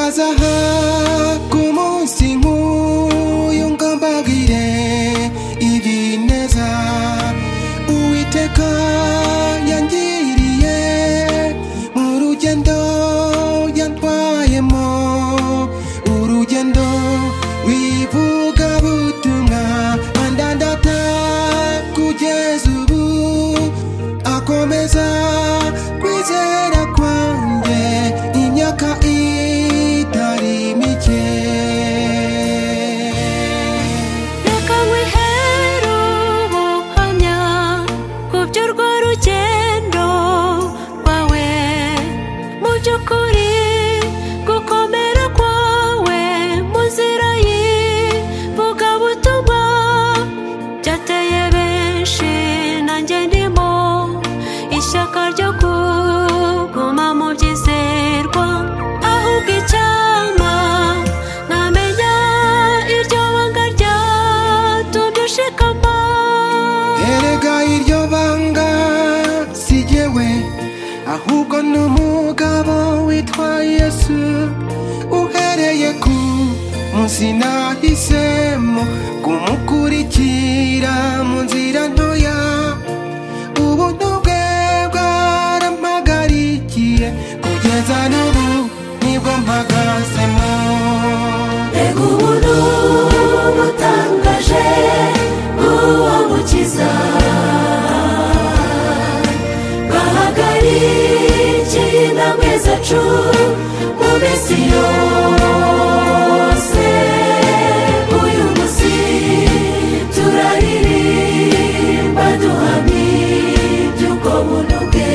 Magazaha como un singu yongambagire ibineza Uwiteka yangiriye mu rugendo yantwayemo urugendo rw'ivugabutumwa andandata kugeza ubu akomeza kwizera kwanjye imyaka itari mike reka nkwihere ubuhamya ku by'urwo rugendo rwawe mu by'ukuri gukomera kwawe mu nzira y'ivugabutumwa byateye benshi nanjye ndimo ishyaka ryo kuguma mu byizerwa ahubwo icyama ntamenya iryo banga ryatumye ushikama erega iryo banga si jyewe ahubwo ni umugabo witwa yesu uhereye ku munsi nahisemo kumukurikira mu nzira ntoya ubuntu bwe bwarampagarikiye kugeza n'ubu nibwo mpagazemo reka ubuntu butangaje bw'uwo mukiza bahagarikiye intambwe zacu mu minsi yose uyu munsi turaririmba duhamya iby'ubwo buntu bwe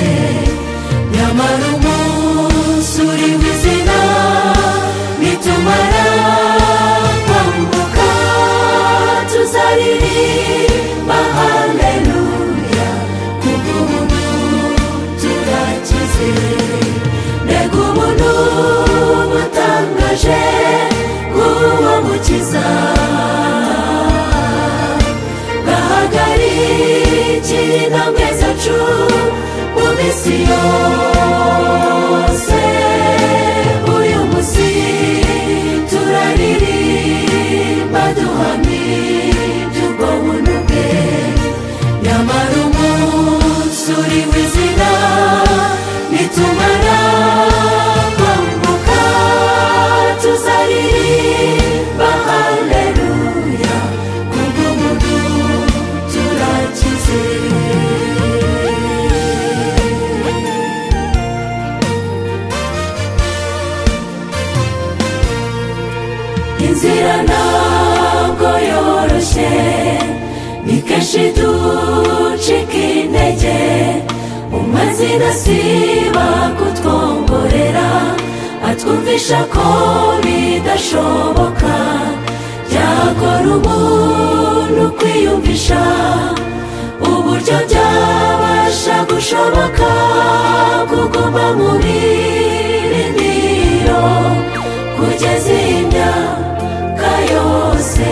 nyamara umunsi uri mu izina nitumara kwambuka tuzaririmba haleluya kubw'ubuntu turakize mbega ubuntu butangaje bw'uwo mukiza bahagarikiye intambwe zacu mu minsi yose uyu munsi turaririmba duhamye iby'ubwo buntu bwe nyamara umunsi uri w'izina nitumara kwambuka tuzaririmba haleluya kubw'ubuntu turakize inzira ntabwo yoroshye ni kenshi ducika intege umazina siba kutwongorera atwumvisha ko bidashoboka byakora umuntu kwiyumvisha uburyo byabasha gushoboka kuguma mu birindiro kugeza iyi myaka yose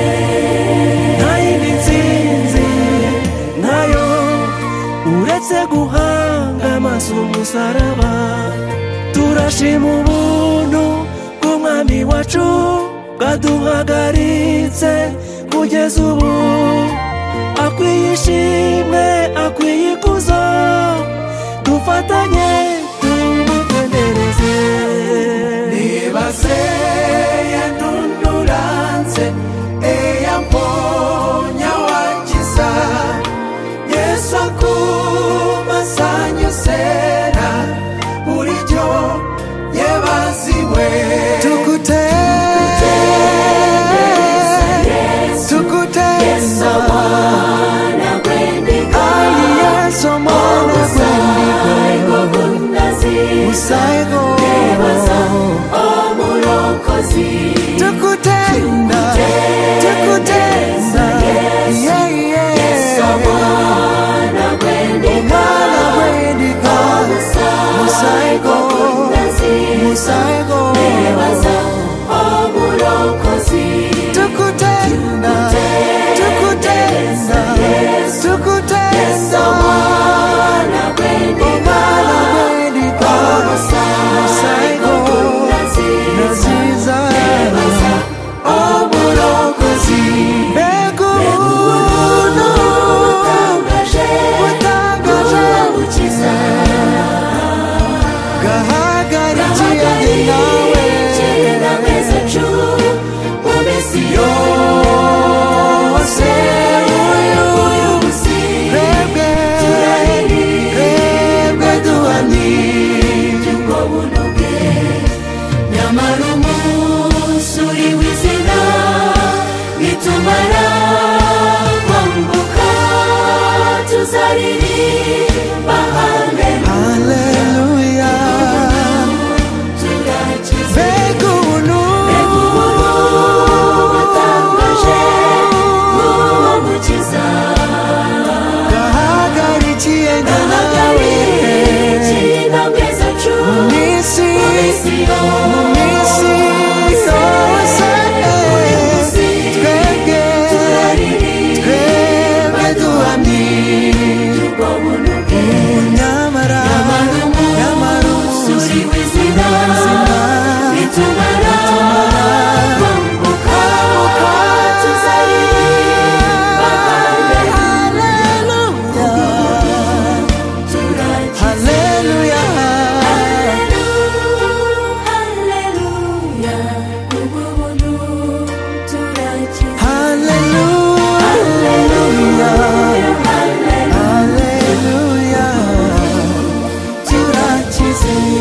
ntayibitsinzi nayo uretse guhanga amaso umusaraba turashima ubuntu bw'umwami wacu bwaduhagaritse kugeza ubu akwiye ishimwe akwiye ikuzo dufatanye tumutendereze Nibase yanunuranze eyamponya wakiza Yesu akumasanyusera buryo yebaziwe Tukute Tukute Yesu mwana gwendiga Yesu mwana gwendiga Thank you